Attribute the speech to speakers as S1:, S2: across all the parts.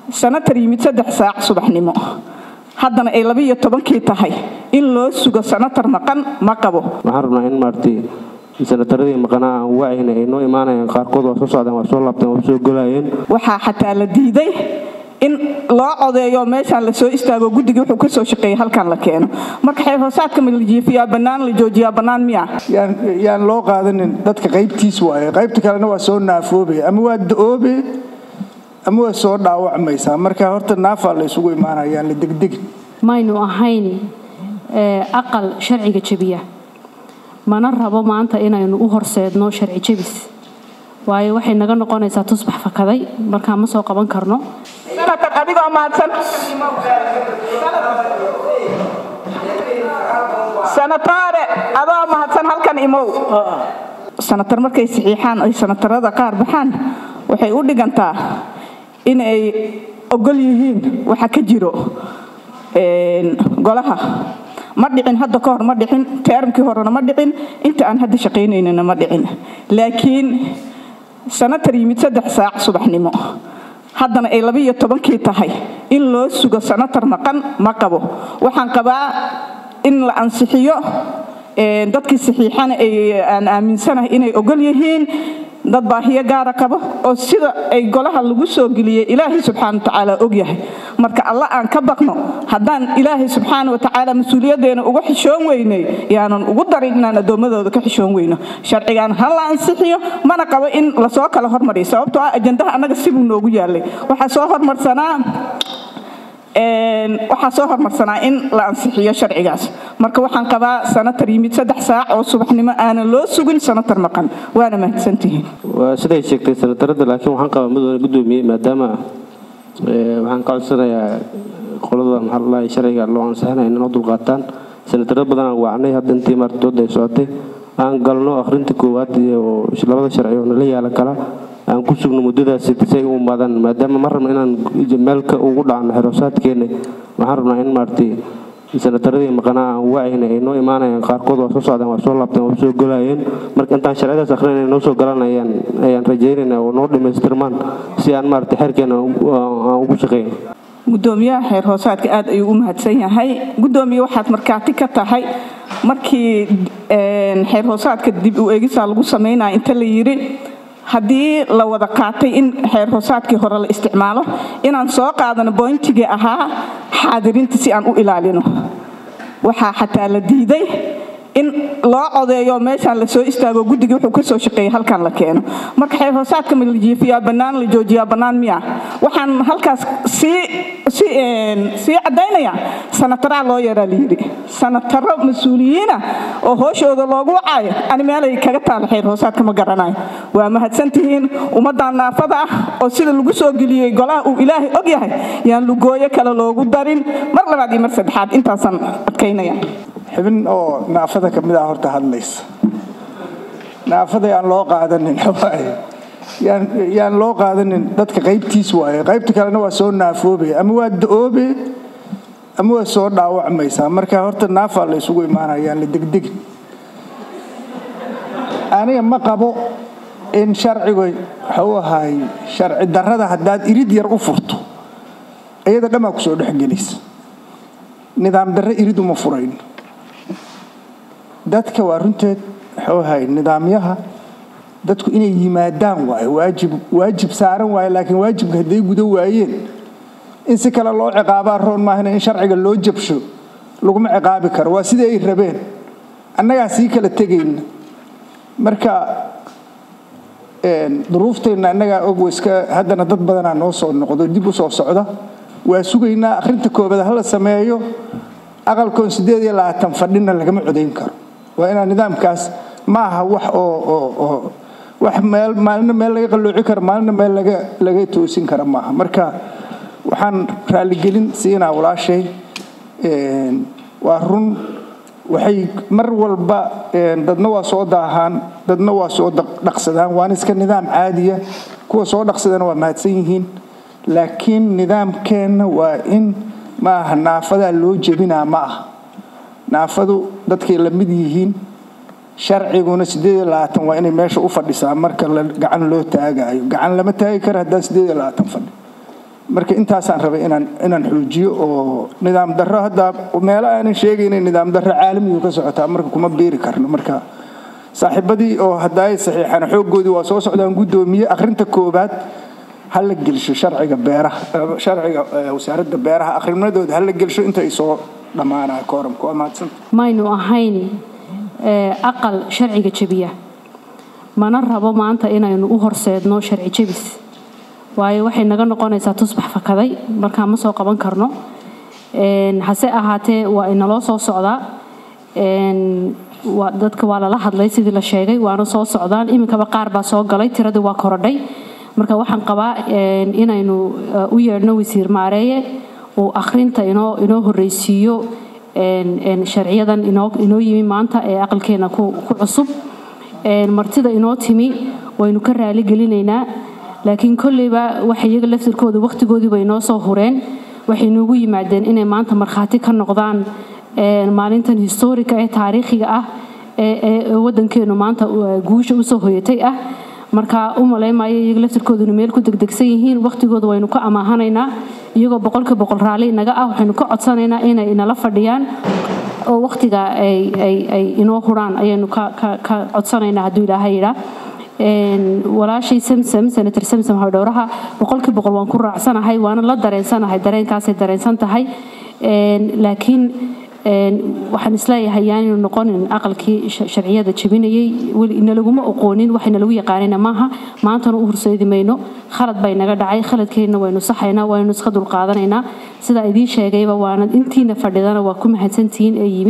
S1: sanatar yimid saddex saac subaxnimo haddana ay labiiyo tobankii tahay in loo sugo sanatar maqan ma qabo
S2: waxaan rabnaa in maaragtay sanataradii maqanaa aan wacayna ay noo imaanayaan qaarkood waa soo socdeen waa soo laabteen waa soo golayeen
S1: waxaa xataa la diiday in loo codeeyo meeshaan lasoo istaago guddigii wuxuu kasoo shaqeeyay halkan la keeno marka xeer hoosaadka ma la jiifiyaa bannaan la joojiyaa bannaan miya
S3: yaan loo qaadanin dadka qaybtiis waaye qaybta kalena waa soo naafoobe ama waa da-oobe ama waa soo dhaawacmaysaa marka horta naafaa la isugu imaanayaan la degdegin
S4: maynu ahayn aqal sharciga jebiya mana rabo maanta inaynu u horseedno sharci jebis waayo waxay naga noqonaysaa tusbax fakaday markaa ma soo qaban karno
S1: sanatar adigoo mahadsan sanatore adoo mahadsan halkan imow sanatar markay saxiixaan ay sanatarada qaar baxaan waxay u dhigantaa in ay ogol yihiin waxa ka jiro golaha ma dhicin hadda ka hor ma dhicin teermkii horena ma dhicin inta aan hadda shaqaynaynana ma dhicin laakiin sanatar yimid saddex saac subaxnimo haddana ay labiiyo tobankii tahay in loo sugo sanatar maqan ma qabo waxaan qabaa in la ansixiyo dadkii saxiixana aan aaminsanahay inay ogol yihiin dad baahiyo gaara qabo oo sida ay golaha lagu soo geliyey ilaahay subxaana watacaala ogyahay marka alla aan ka baqno haddaan ilaahay subxaana watacaala mas-uuliyaddeena uga xishoon weynay yaanan ugu darin inaan addoommadooda ka xishoon weyno sharcigan ha la ansixiyo mana qabo in lasoo kala hormariyo sababtoo ah ajandaha annaga sibuu noogu yaalay waxaa soo hormarsanaa waxaa soo hormarsanaa in la ansixiyo sharcigaas marka waxaan qabaa sanatar yimid saddex saac oo subaxnimo aanan loo sugin sanatar maqan waana mahadsantihiin
S2: waa siday sheegtay sanatarada laakiin waxaan qabaa mudane gudoomiye maadaama waxaan ka codsanayaa qolada maxaalahi sharciga loo ansixinaya inoo dulqaataan sanataro badan aan wacnay hadda intii maartooda ay socotay aan galno akhrinta koowaad iyo labada sharci oo nala yaala kala aan ku sugno muddadaasi say u imaadaan maadaama ma rabno inaan meelka ugu dhacno xeroosaadkeena waxaan rabnaa in maaragtay sanataradii maqanaa aan wacayna ay noo imaanayaan qaarkood waa soo socdeen waa soo laabteen waa soo golayeen marka intaan sharcidaas akhrinayna noo soo galan ayaan ayaan rajaynaynaa oo noo dhammaystirmaan si aan maaragtay xeerkeena aan ugu shaqeyno
S1: gudoomiyaha xeer hoosaadka aad ayuu u mahadsan yahay gudoomiye waxaad markaati ka tahay markii xeer hoosaadka dib u eegisaa lagu samaynaya inta la yidhi haddii la wada qaatay in xeer hoosaadkii hore la isticmaalo inaan soo qaadano boyntigii ahaa xaadirinta si aan u ilaalino waxaa xataa la diiday in loo codeeyo meeshaan lasoo istaago guddigii wuxuu kasoo shaqeeyay halkan la keeno marka xeer hoosaadka ma la jiifiyaa bannaan la joojiyaa bannaan miya waxaan halkaas sii sii caddaynaya sanataraa loo yaraa layidhi sanataro mas-uuliyiina oo hooshooda loogu wacaayo ani meelay kaga taala xeer hoosaadka ma garanayo waa mahadsantihiin ummaddan naafada ah oo sida lagu soo geliyey golaha uu ilaahay og yahay yaan lugooyo kale loogu darin mar labaad iyo mar saddexaad intaasaan adkaynaya
S3: xibin oo naafada ka mid ah horta hadlaysa naafada yaan loo qaadanin yaan loo qaadanin dadka qaybtiis waaye qaybta kalena waa soo naafoobe ama waa da-oobe ama waa soo dhaawacmaysaa marka horta naafaa la isugu imaanayaan la degdegin aniga ma qabo in sharciga waxau ahaay sharci darrada haddaad irid yar u furto iyada dhammaa kusoo dhexgelaysa nidaam darre irid uma furayn dadka waa runteed waxuu ahay nidaamyaha dadku inay yimaadaan waaye waajib waajib saaran waaye laakiin waajibka hadday guda waayeen in si kale loo ciqaabaa roon maahana in sharciga loo jabsho laguma ciqaabi karo waa sidii ay rabeen annagaa sii kala tegayna marka duruufteenna annagaa og waiska haddana dad badanaa noo soo noqdo dib u soo socda waa sugaynaa akhrinta koobad hala sameeyo aqalkoon siddeed iyo labaatan fadhina lagama codayn karo waa inaa nidaamkaas ma aha wax oo wax meel maalina meel laga qallooci karo maalina meel laga laga toosin kara maaha marka waxaan raaligelin siinaa walaashay waa run waxay mar walba dadna waa soo daahaan dadna waa soo dhaqsadaan waana iska nidaam caadiya kuwa soo dhaqsadana waa mahadsan yihiin laakiin nidaamkeenna waa in ma aha naafadaa loo jebinaa ma aha naafadu dadkay la mid yihiin sharciguna siddeed iyo labaatan waa inay meesha u fadhisaa marka gacan loo taagayo gacan lama taagi karo haddaan siddeed iyo labaatan fadhi marka intaasaan rabay inaan inaan xoojiyo oo nidaam darro hadda meelo aanan sheegaynin nidaam darro caalamigu ka socotaa marka kuma beeri karno marka saaxiibadii oo haddaay saxiixaan xooggoodii waa soo socdaan guddoomiye akhrinta koobaad ha la gelsho sharciga beeraha sharciga wasaaradda beeraha akhrimadooda ha la gelsho inta ay soo dhammaanaya kooramka waa mahadsanta
S4: maynu ahayn aqal sharciga jebiya mana rabo maanta inaynu u horseedno sharci jebis waayo waxay naga noqonaysaa tusbax fakaday markaa ma soo qaban karno hase ahaatee waa inaloo soo socdaa dadka waa lala hadlay sidii la sheegay waana soo socdaan iminkaba qaar baa soo galay tiradii waa korodhay marka waxaan qabaa inaynu u yeedhno wasiir maareeye uu akhrinta inoo inoo horreysiiyo sharciyadan inoo yimi maanta ee aqalkeena ku cusub martida inoo timi waynu ka raali gelinaynaa laakiin kolleyba waxay iyaga laftirkooda wakhtigoodiiba inoo soo hureen waxay noogu yimaadeen inay maanta markhaati ka noqdaan maalintan historika ee taariikhiga ah ee wadankeenu maanta guusha usoo hoyatay ah marka u malaymaayo iyaga laftirkooduna meel ku degdegsan yihiin wakhtigooda waynu ka amaahanaynaa iyagoo boqolka boqol raalli inaga ah waxaynu ka codsanaynaa inay inala fadhiyaan oo wakhtiga ay inoo huraan ayaynu ka codsanaynaa hadduu ilaaha yidhaa walaashay samsam senator samsam hawdhowraha boqolkii boqol waan ku raacsanahay waana la dareensanahay dareenkaasay dareensan tahay laakiin waxaan isleeyahay yaanaynu noqonin aqalkii sharciyada jebinayay nalaguma oqoonin waxayna lagu yaqaanina maaha maantana u horseedi mayno khalad bay naga dhacay khaladkeenna waynu saxaynaa waynu iska dulqaadanaynaa sidaa idiin sheegayba waana intiina fadhidana waa ku mahadsantihiin ee yimi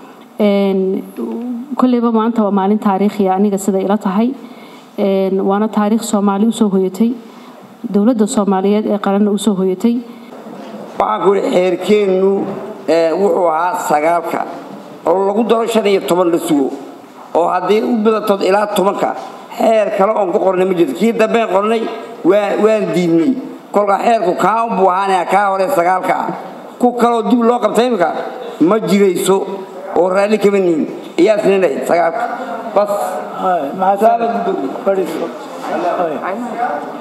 S4: kolleyba maanta waa maalin taariikhiya aniga sida ila tahay waana taariikh soomaali usoo hoyatay dowladda soomaaliyeed ee qaranna usoo hoyatay
S5: waxaan ku ihi xeerkeennu wuxuu ahaa sagaalka oo lagu daro shan iyo toban la sugo oo haddii u badatood ilaa tobanka xeer kale oon ku qornay ma jirto kii dambeen qornay waan diidnay kolka xeerku kaa unbuu ahaanaya kaa hore sagaalka ah ku kaloo dib loo qabta imika ma jirayso oo raalli kama nihin iyaa sininayd sagaalka bas